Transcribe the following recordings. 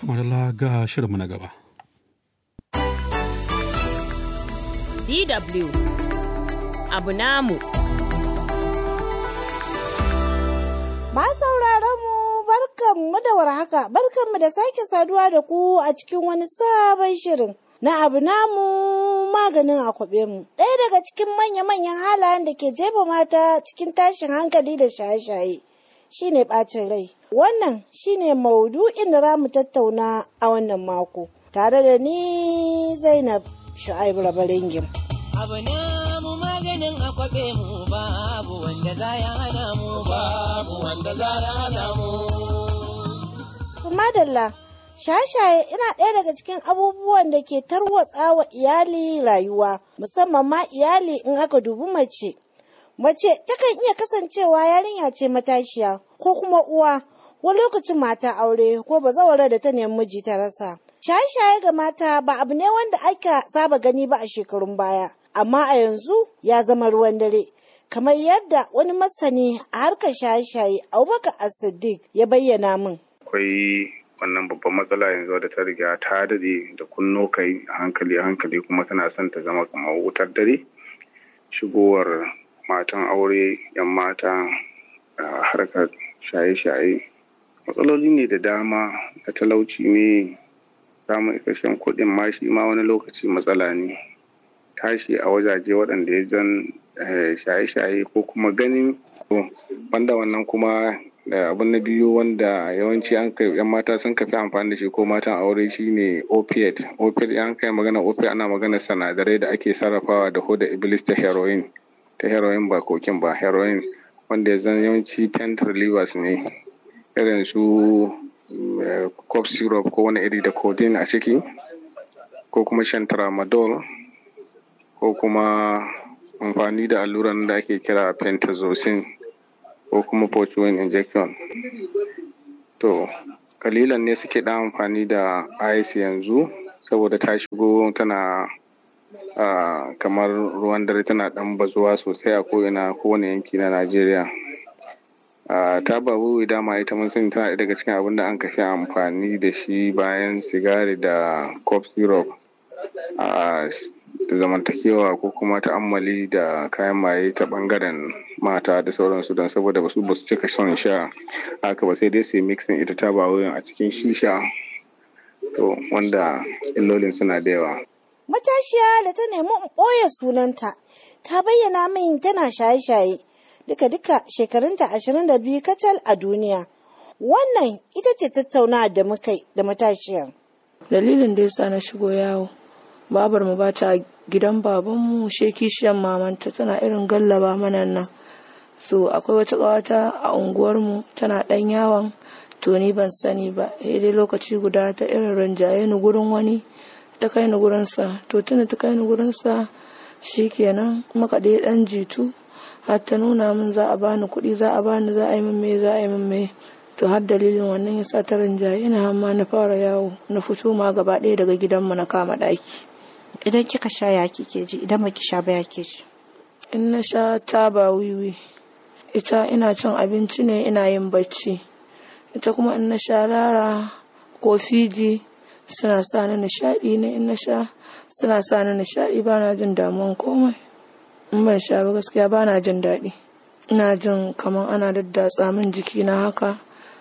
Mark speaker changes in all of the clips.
Speaker 1: kamar ga shirinmu na gaba.
Speaker 2: DW abu namu.
Speaker 3: Ma sauraron mu barkanmu da warhaka, barkanmu da sake saduwa da ku a cikin wani sabon shirin na abu namu maganin akwabe mu. Ɗaya daga cikin manya-manyan halayen da ke jefa mata cikin tashin hankali da shaye-shaye shine ɓacin rai. Wannan shine maudu'in da za mu tattauna a wannan mako. Tare da ni Zainab Shu'aibu Rabaringim.
Speaker 4: abu na mu maganin akwabe mu babu wanda za ya hana mu babu wanda za ya hana mu
Speaker 3: Madalla, shashaye ina ɗaya daga cikin abubuwan da ke tarwatsa wa iyali rayuwa, musamman ma iyali in aka dubi mace. Mace takan iya kasancewa yarinya ce matashiya ko kuma uwa, wani lokacin mata aure ko bazawara da ta nemi miji ta rasa. Shaye-shaye ga mata ba abu ne wanda aka saba gani ba a shekarun baya, amma a yanzu ya zama ruwan dare. Kamar yadda wani masani a harkar shaye-shaye Abubakar As-Siddiq ya bayyana min.
Speaker 5: akwai wannan babban matsala yanzu da ta riga ta dade da kunno kai a hankali a hankali kuma tana son ta zama kamar wutar dare shigowar matan aure yan mata a harkar shaye-shaye matsaloli ne da dama na talauci ne samun isasshen kuɗin ma shi ma wani lokaci matsala ne tashi a wajaje waɗanda ya zan shaye-shaye ko kuma ganin wanda wannan kuma da abin na biyu wanda yawanci an kai yan mata sun kafi amfani da shi ko matan aure shine opiate opiate an kai magana opiate ana magana sanadarai da ake sarrafawa da hoda iblis ta heroin ta heroin ba kokin ba heroin wanda ya zan yawanci pain relievers ne irin su cough syrup ko wani iri da codeine a ciki ko kuma shan tramadol ko kuma amfani da alluran da ake kira pentazocin ko kuma fortune injection to kalilan ne suke da amfani da ice yanzu saboda ta shigo tana uh, kamar ruwan dare tana dan bazuwa sosai a ko'ina kowane yanki na najeriya uh, ta babu dama ita mun sani tana daga cikin abin da an kafi amfani da shi bayan sigari da cough syrup uh, da zamantakewa ko kuma ta'ammali da kayan maye ta bangaren mata da sauransu don saboda basu ba su cika son sha haka ba sai dai su yi mixing ita ta ba wurin a cikin shisha to wanda illolin suna da yawa
Speaker 3: Matashiya da ta nemi in ɓoye sunanta ta bayyana min tana shaye-shaye duka-duka shekarunta ashirin da biyu kacal a duniya. Wannan ita ce tattaunawa da muka da matashiyar.
Speaker 6: Dalilin da yasa na shigo yawo babar mu bata gidan babanmu shekishiyan mamanta tana irin gallaba mana nan so akwai wata ƙawata a unguwarmu tana ɗan yawon to ni ban sani ba sai dai lokaci guda ta irin ranjaye ni gurin wani ta kai ni gurinsa to tuna ta kai ni gurinsa shikenan muka dai ɗan jitu har ta nuna min za a bani kuɗi za a bani za a yi min me za a yi min me to har dalilin wannan ya sa ta rinjaye na hamma na fara yawo na fito ma gaba ɗaya daga gidanmu na kama ɗaki
Speaker 3: Idan kika sha ya kike ji idan baki sha ba ya ke ji.
Speaker 6: in na sha taba wiwi ita ina cin abinci ne ina yin bacci ita kuma in na sha rara ko fiji suna sa ni nishaɗi ne in na sha suna sa ni nishaɗi ba na jin damuwan komai in ban sha ba gaskiya ba na jin daɗi ina jin kamar ana daddatsa min jiki na haka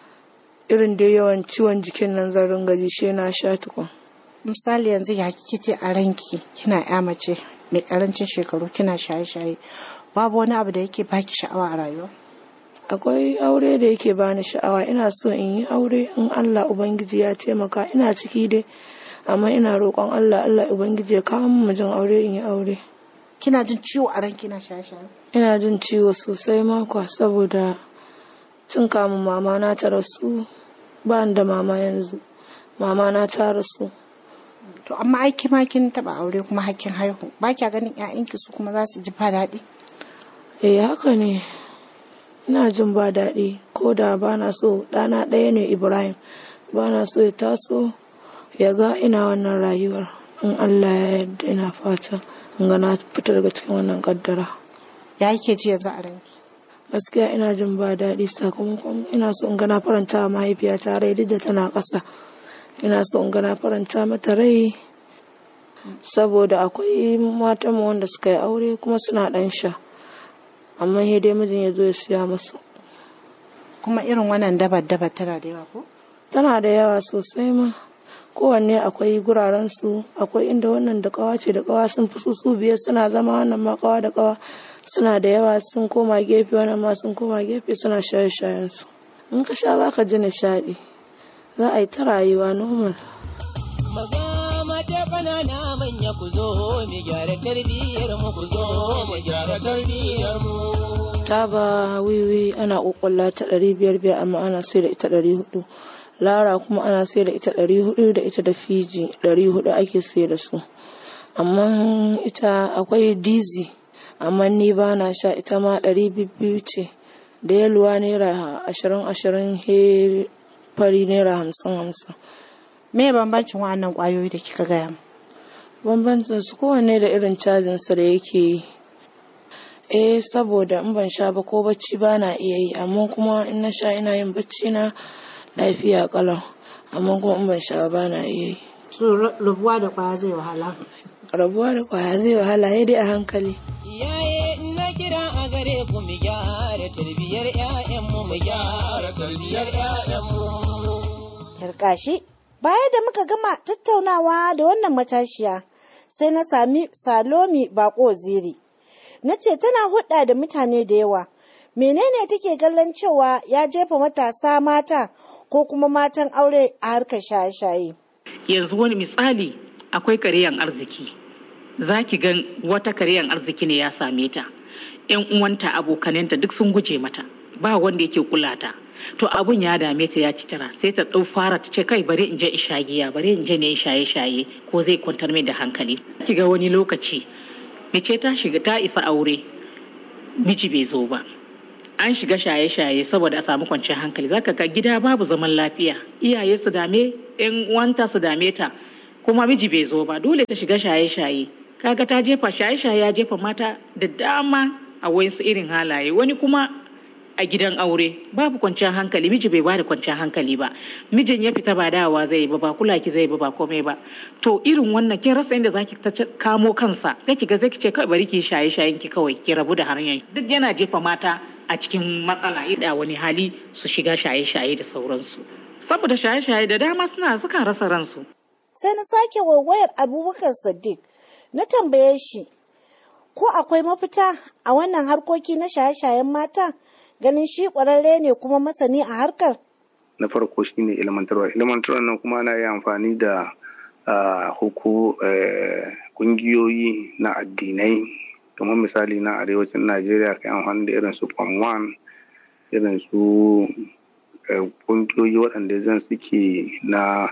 Speaker 6: irin da yawan ciwon jikin nan zan ringa ji she na sha tukun
Speaker 3: Misali yanzu ya kike ce a ranki kina ya mace mai karancin shekaru kina shaye-shaye babu wani abu da yake baki sha'awa a rayuwa.
Speaker 6: akwai aure da yake bani sha'awa ina so in yi aure in Allah ubangiji ya taimaka ina ciki dai amma ina roƙon Allah Allah ubangiji ya kawo min mijin aure in yi aure
Speaker 3: Kina jin ciwo a ranki kina shaye-shaye.
Speaker 6: ina jin ciwo sosai makwa saboda tun kamun mama na ta rasu ba ni da mama yanzu mama na ta rasu
Speaker 3: To amma ai kima kin taba aure kuma hakkin haihu ba kya ganin 'ya'yanki su kuma za su ji ba daɗi.
Speaker 6: eh haka ne ina jin ba daɗi ko da ba na so ɗana ɗaya ne ibrahim ba na so ya taso ya ga ina wannan rayuwar in allah ya yarda ina fata in ga na fita daga cikin wannan kaddara
Speaker 3: Ya yake ji yanzu a ranki.
Speaker 6: gaskiya ina jin ba daɗi sakamakon ina so in ga na faranta wa mahaifiyata rai duk da tana ƙasa ina so in gana faranta mata rai saboda akwai matan wanda suka yi aure kuma suna ɗan sha amma sai dai mijin ya zo ya siya musu
Speaker 3: kuma irin wannan dabar dabar tana da yawa ko
Speaker 6: tana da yawa sosai ma kowanne akwai guraren su akwai inda wannan da kawa ce da kawa sun fi su su biyar suna zama wannan ma kawa da kawa suna da yawa sun koma gefe wannan ma sun koma gefe suna shaye shayen su in ka sha za ka ji nishaɗi za a yi ta rayuwa normal
Speaker 4: Maza mata ƙanana manya ku zo mu gyara tarbiyyar mu ku zo mu gyara tarbiyyar mu.
Speaker 6: taba wiwi ana ƙwaƙwalla ta ɗari biyar biyar amma ana sai da ita ɗari hudu lara kuma ana sai da ita ɗari hudu da ita da fiji ɗari hudu ake sai da su amma ita akwai dizi amma ni ba na sha ita ma ɗari biyu ce da yaluwa naira ashirin ashirin he fari naira hamsin hamsin
Speaker 3: me bambancin wa'annan kwayoyi da kika gaya mu
Speaker 6: bambancin su kowanne da irin cajin sa da yake yi eh saboda in ban sha ba ko bacci ba na iya yi amma kuma in na sha ina yin bacci na lafiya kalau amma kuma in ban sha ba na iya yi
Speaker 3: su rubuwa da kwaya zai wahala
Speaker 6: rabuwa da kwaya zai wahala ya dai a hankali
Speaker 4: Iyaye na kira a gare ku mu gyara tarbiyyar 'ya'yanmu mu gyara tarbiyyar 'ya'yanmu.
Speaker 3: Yarkashi, baya da muka gama tattaunawa da wannan matashiya sai na sami Salomi Bako Ziri. Na ce tana hudda da mutane da yawa. Menene take kallon cewa ya jefa matasa mata ko kuma matan aure a harkar shaye-shaye?
Speaker 7: yanzu wani misali akwai karyan arziki za ki gan wata karyan arziki ne ya same ta yan uwanta abokanenta duk sun guje mata ba wanda yake kula ta to abun ya dame ta ya ci tara sai ta ɗau fara ta ce kai bari in je in sha giya bari in je ne shaye shaye ko zai kwantar mai da hankali ki ga wani lokaci mace ta shiga ta isa aure miji bai zo ba an shiga shaye-shaye saboda a samu kwanciyar hankali zaka ga gida babu zaman lafiya iyaye su dame yan uwanta su dame ta kuma miji bai zo ba dole ta shiga shaye-shaye kaga ta jefa shaye-shaye ya jefa mata da dama a wasu irin halaye wani kuma a gidan aure babu kwanciyar hankali miji bai bada kwanciyar hankali ba mijin ya fita ba dawa zai ba ba kula ki zai ba ba komai ba to irin wannan kin rasa inda zaki ta kamo kansa sai ki ga zai ki ce kai bari ki shaye shayen ki kawai ki rabu da hanyar duk yana jefa mata a cikin matsala da wani hali su shiga shaye shaye da sauransu saboda shaye shaye da dama suna suka rasa ransu
Speaker 3: Sai na sake waiwayar Abubakar Sadiq na tambaye shi ko akwai mafita a wannan harkoki na shaye-shayen mata ganin shi ƙwararre ne kuma masani a harkar.
Speaker 5: na farko shine ilmantarwa ilmantarwa nan kuma ana yi amfani da ah, huku eh, kungiyoyi na addinai kamar misali na arewacin najeriya kai amfani da irin su form one irin su eh, kungiyoyi waɗanda zan suke na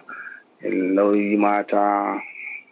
Speaker 5: lauyi mata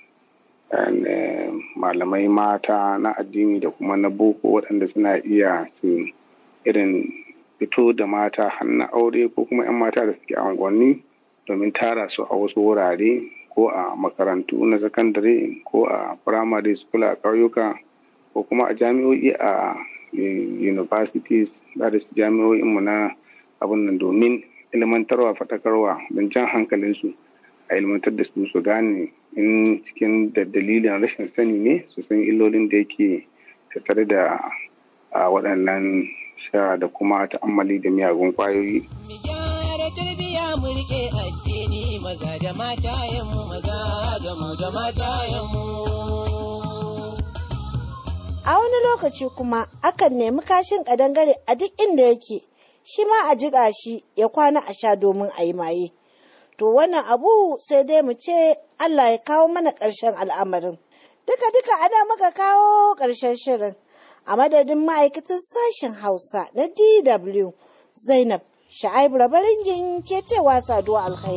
Speaker 5: eh, malamai mata na addini da kuma na boko waɗanda suna iya su irin fito da mata hannun aure ko kuma 'yan mata da suke a unguwanni domin tara su a wasu wurare ko a makarantu na sakandare ko a firamare school a ƙauyuka ko kuma a jami'o'i a universities da su jami'o'inmu na abin nan domin ilmantarwa faɗakarwa don jan hankalinsu a ilmantar da su su gane in cikin da dalilin rashin sani ne su san illolin da yake tattare da a waɗannan sha da kuma ta'ammali da miyagun ƙwayoyi.
Speaker 4: Mu gyara tarbiyya mu rike addini maza da matayenmu maza da mu da matayenmu.
Speaker 3: A wani lokaci kuma akan nemi kashin ƙadangare a duk inda yake, shi ma a jiƙa shi ya kwana a sha domin a yi maye. To wannan abu sai dai mu ce Allah ya kawo mana ƙarshen al'amarin. Duka-duka ana muka kawo ƙarshen shirin. A madadin ma'aikatan sashen Hausa na DW Zainab Sha'aibu Rabaringin ke cewa saduwa alkhairi.